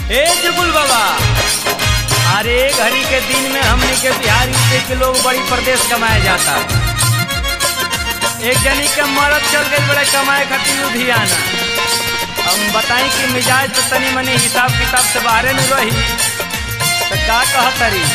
ए जुगुल बाबा अरे घड़ी के दिन में हमने के बिहार यूपी के लोग बड़ी प्रदेश कमाया जाता एक जनी के मरद चल गई बड़े कमाए खातिर लुधियाना हम बताई कि मिजाज तो तनी मनी हिसाब किताब से बाहरे में रही तो का कहतरी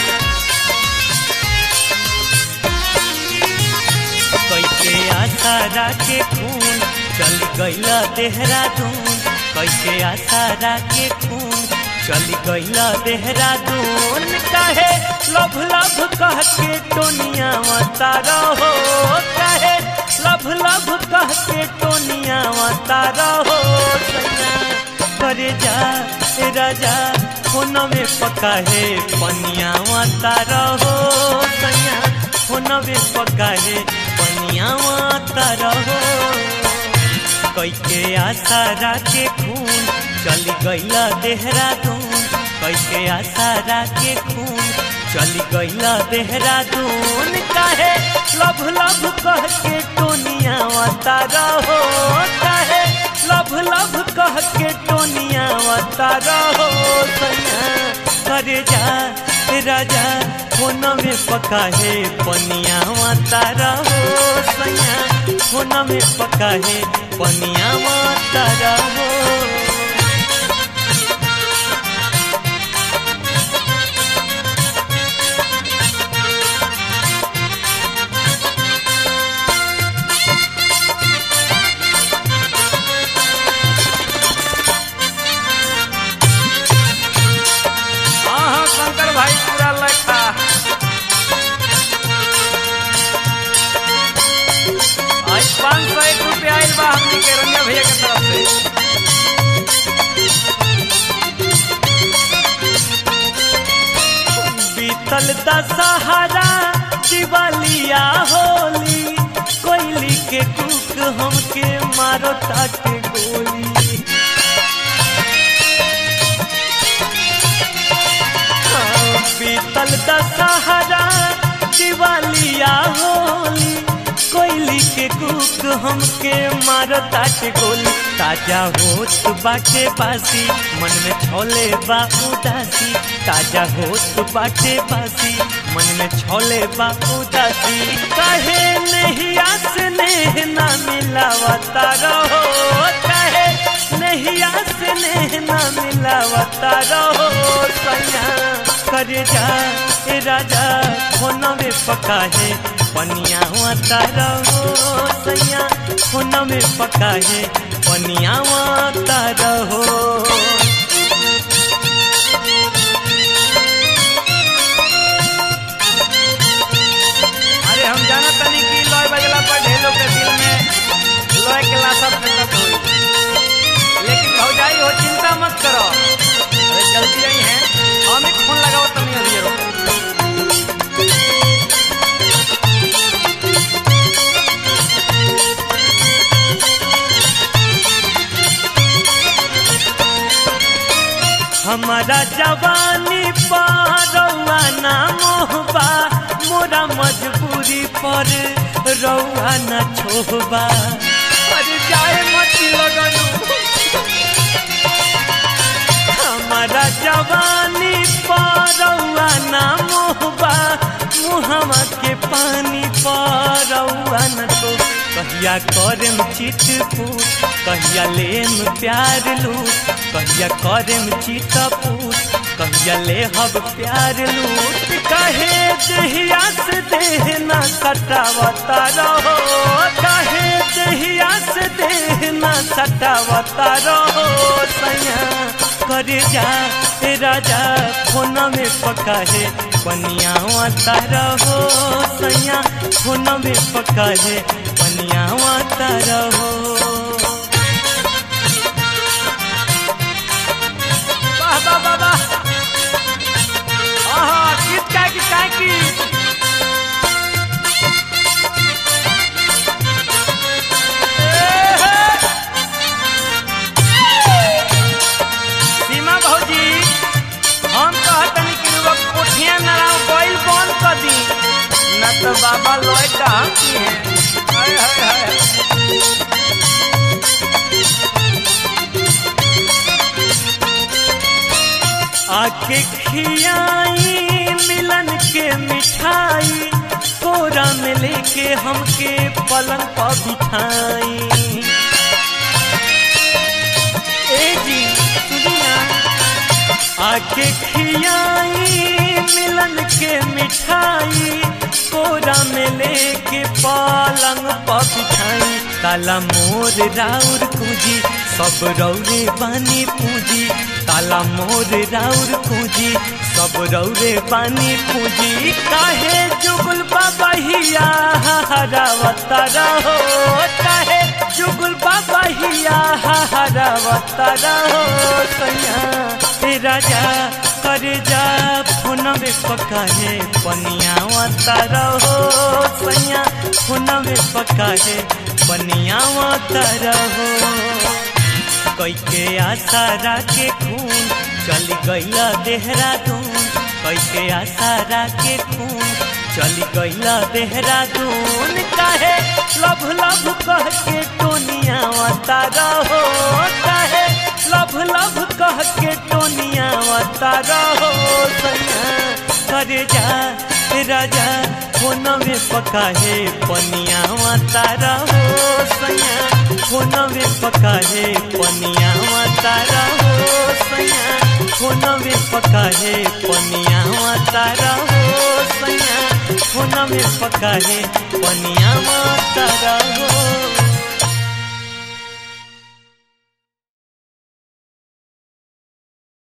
कैसे आसारा के खून चल गईला देहरादून कैसे आसारा के खून चल गईला देहरादून काहे लभ लभ कह के टोनिया तारा हो काहे लभ लभ कह के टोनिया तारा हो सैया करे जा ए राजा फोन में पका है पनिया तारा हो सैया फोन में पका है पनिया तारा हो कैके आसारा के खून चल गईला देहरादून कैके आसारा के खून चल गईला देहरादून काहे लभ लभ कह के टोनिया तारा हो काहे लभ लभ कह के टोनिया तारा हो सैया करे जा राजा फोन में पका है पनिया तारा हो सैया फोन में पका है पनिया तारा हो हाँ हाँ शंकर भाई पूरा लखा आज पाँच सौ एक रुपया आयल बा हमनी के रंगा भैया के तरफ से बीतल दशहरा दिवालिया होली कोयली के कुक हमके मारो ताके गोली हाँ, बीतल दशहरा दिवालिया होली कोयली के कुक हमके मारो ताके गोली ताजा होत बाटे बासी मन में छोले बा उदासी ताजा होत बाटे बासी मन में छोले बा उदासी काहे नहीं आस नेह ना मिलावता रहो काहे नहीं आस नेह ना मिलावता रहो सैया कर जा ए राजा फोन में पका है पनिया वाता रहो सैया फोन में पका है पनिया वाता रहो अरे हम जाना तनी कि लॉय बजला पर ढेलों के दिल में लॉय के लाशा फेंकत होई लेकिन भौजाई हो चिंता मत करो अरे जल्दी नहीं है हम एक फोन लगाओ तनी अभी रुको हमारा जवानी पारौआ ना मोहबा मोरा मजबूरी पर रौआ न छोहबा अरे जाए मत लगन हमारा जवानी पारौआ ना मोहबा मुहमा के पानी पारौआ न तो कहिया करम चितपूत कहिया लेम प्यार लूट कहिया करम चितपूत कहिया ले हब प्यार लूट कहे दहिया से देह ना सटावता रहो कहे दहिया से देह ना सटावता रहो सैया कर जा ए राजा फोन में पका है पनिया रहो सैया फोन में पका है पनिया रहो वाह वाह वाह वाह आहा गीत का की का की सीमा भौजी हम कहतनी कि रुआ कोठिया नराव गइल बंद कर दी न तो बाबा लॉय का हम की है हाय हाय हाय आके खियाई मिलन के मिठाई कोरा में लेके हमके पलंग पर बिठाई ए जी सुनिया आके खियाई मिलन के मिठाई कोरा में लेके पलंग पर बिठाई ताला मोर राउर पूजी सब रौरे बानी पूजी ताला मोर राउर पूजी सब रौरे बानी पूजी काहे जुगुल बाबा हिया हरावता रहो काहे जुगुल बाबा हिया हरावता रहो सैया हे राजा करे जा फोनवे पकाहे पनियावता रहो सैया फोनवे पकाहे पनियावता रहो कैके आशा राके खून चली गईला देहरादून कैके आशा राके खून चली गईला देहरादून काहे लभ लभ कह के टोनिया रहो काहे लभ लभ कह के टोनिया रहो सैया करे जा राजा फोनवे पकाहे पनिया रहो सैया फोनवे पकाहे पनिया रहो सैया फोनवे पकाहे पनिया रहो सैया फोनवे पकाहे पनिया रहो